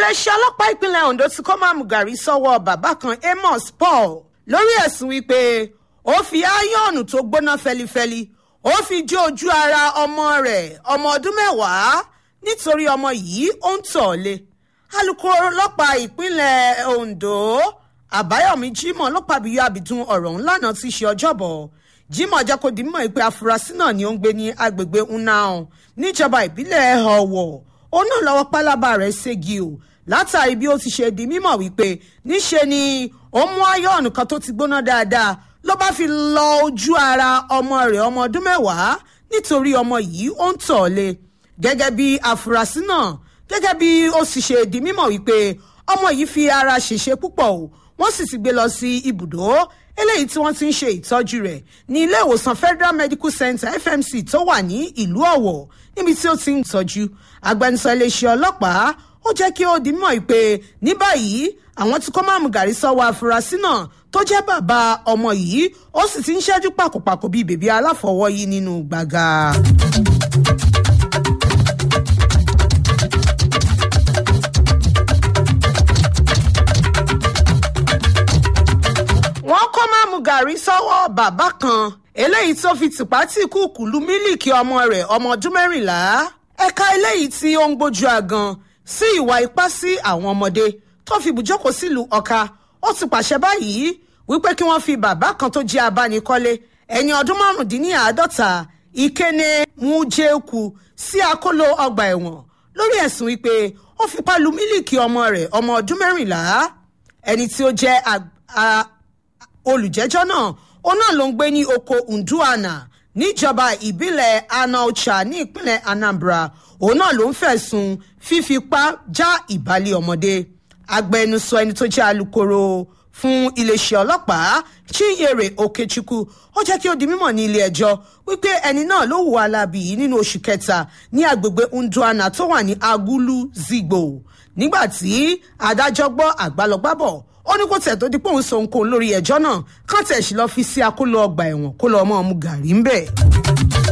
iléeṣẹ́ ọlọ́pàá ìpínlẹ̀ ondo ti kó máàmù gàrí sọ́wọ́ bàbá kan amos paul lórí ẹ̀sùn wípé ó fi áyọ̀nù tó gbóná fẹlifẹli ó fi jó ojú ara ọmọ rẹ̀ ọmọ ọdún mẹ́wàá nítorí ọmọ yìí ó ń tọ̀ lé alūkkóró ọlọ́pàá ìpínlẹ̀ ondo àbáyọ̀mí jimoh ló pàbíyọ àbìdún ọ̀rọ̀ ńlá náà ti ṣe ọjọ́bọ̀ jimoh jẹ́ kó di mímọ̀ pé afurasí náà ni ó ń gbé ní agbègbè unnao níjọba ìbílẹ̀ ọ̀wọ̀ ó náà lọ́wọ́ pálábá rẹ̀ ségi o látàrí bí ó ti ṣe di mímọ̀ wípé níṣe ni ó mú áyọ̀nù kan tó ti gbóná dáadáa ló bá fi lọ ojú ara ọmọ rẹ̀ ọmọ ọdún mẹ́wàá nítorí ọmọ yìí ó ń tọ̀ lé gẹ́gẹ́ bí afurasí náà gẹ́gẹ́ bí ó sì ṣe di mímọ̀ wípé ọmọ yìí fi ara ṣèṣe púpọ̀ o wọ́n sì ti gbé lọ sí ibùdó eléyìí tí wọ́n ti ń ṣe ìtọ́jú rẹ̀ ní ilé ìwòsàn federal medical center fmc tó wà ní ìlú ọ̀wọ̀ níbi tí ó ti ń tọ́jú agbẹnusọ iléeṣẹ́ ọlọ́pàá ó jẹ́ kí ó di mímọ̀ pé ní báyìí àwọn tí kò máa mú gàrí sọ́wọ́ afurasí náà tó jẹ́ bàbá ọmọ yìí ó sì ti ń ṣẹ́jú pàkópàkó bíi bèbí aláfọwọ́yí nínú gbàgà. wọ́n kó máàmù gàrí sọ́wọ́ bàbá kan eléyìí tó fi tìpátì kúkú lu mílíkì ọmọ rẹ̀ ọmọ ọdún mẹ́rìnlá ẹ̀ka eléyìí tí ó ń gbójú àgàn sí ìwà ipá sí àwọn ọmọdé tó fi bùjókòó sílùú ọ̀ka ó ti pàṣẹ báyìí wípé kí wọ́n fi bàbá kan tó jẹ́ abánikọ́lé ẹni ọdún márùndínláàádọ́ta ìkéne mujeku sí akóló ọgbà ẹ̀wọ̀n lórí ẹ̀sùn wípé ó fipá lu mílíkì ọmọ rẹ̀ ọmọ ọdún mẹ́rìnlá ẹni tí ó jẹ́ olùjẹ́jọ́ náà òun náà ló ń gbé ní oko nduana níjọba ìbílẹ̀ anaucha ní ìpínlẹ̀ anambra òun náà ló ń fẹ̀sùn fífipá já ìbálẹ̀ ọmọdé agbẹnusọ ẹni tó jẹ́ alūkkóró fún iléeṣẹ́ ọlọ́pàá chinyere okechukwu ó jẹ́ kí ó di mímọ̀ ní ilé ẹjọ́ wípé ẹni náà ló hùwà láabi yìí nínú oṣù kẹta ní agbègbè nduana tó wà ní agulu zigbo nígbà tí adájọ́ gbọ́ àgbálọgbábọ̀ ó ní kó tẹ̀ tó di pé òun sọ nǹkan lórí ẹjọ́ náà kán tẹ̀ sí lọ́ọ́ fi sí akóló ọgbà ẹ̀wọ̀n kó lọ́ọ́ mọ́ ọmú gàrí ń bẹ̀.